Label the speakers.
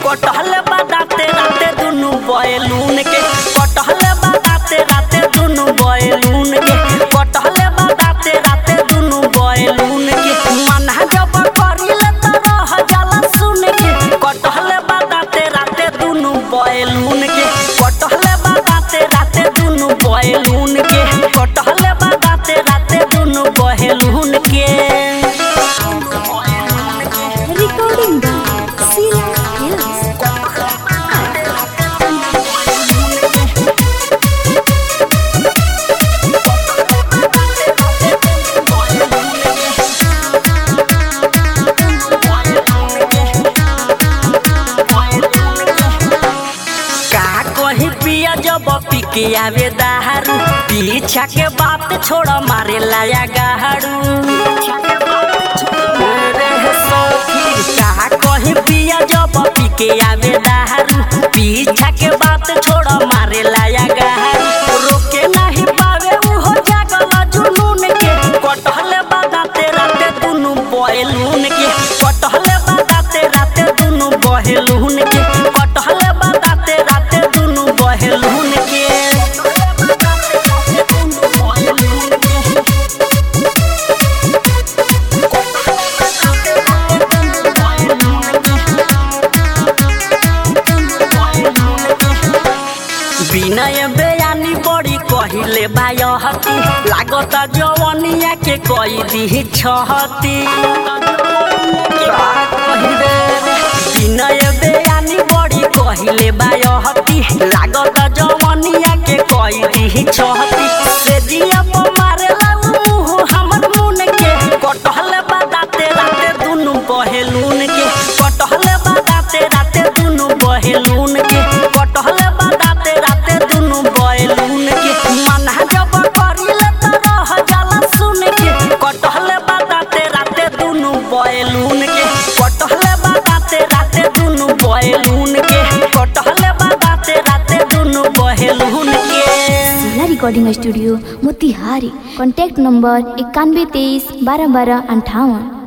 Speaker 1: कटहल बादाते राते दुनु बैलून के कटहल बादाते राते दुनु बैलून के कटहल बादाते राते दुनु बैलून के मना जब करिले त रह जाला सुन के कटहल बादाते राते दुनु बैलून के कटहल बादाते राते दुनु बैलून के कटहल बादाते राते दुनु बैलून के
Speaker 2: Recording by Sila Hills.
Speaker 1: का कही पिया जब पी के आवे दारू पीछा के बात छोड़ मारे लाया गाड़ू रे सखी, का कही पिया जब पी के आवे दारू पीछा के बात छोड़ मारे लाया गाड़ू रोके नहीं पावे उहो जागल जुनून के कटहल बादाते राते दुनु बैलून के कटहल बादाते राते दुनु बहेलून के कटहल बादाते राते दुनु बहेलून के विनय बयानी बड़ी कहिले बायहती लागत जवनिया के कई दी छहती विनय बयानी बड़ी कहिले बायहती लागत जवनिया के कई दी छहती से दिया पर मारेला मुंह हमर मुन के कटहल बादाते राते दुनु बहेलून के कटहल बादाते राते दुनु बहेलून के कटहल बादाते राते दुनु बहेलून के मना जब करिले त रह जाला सुन के कटहल बादाते राते दुनु बहेलून के कटहल बादाते राते दुनु बहेलून के कटहल बादाते राते दुनु बहेलून के
Speaker 2: जिला recording studio Motihari contact number इक्यानवे तेईस बारह बारह अंठावन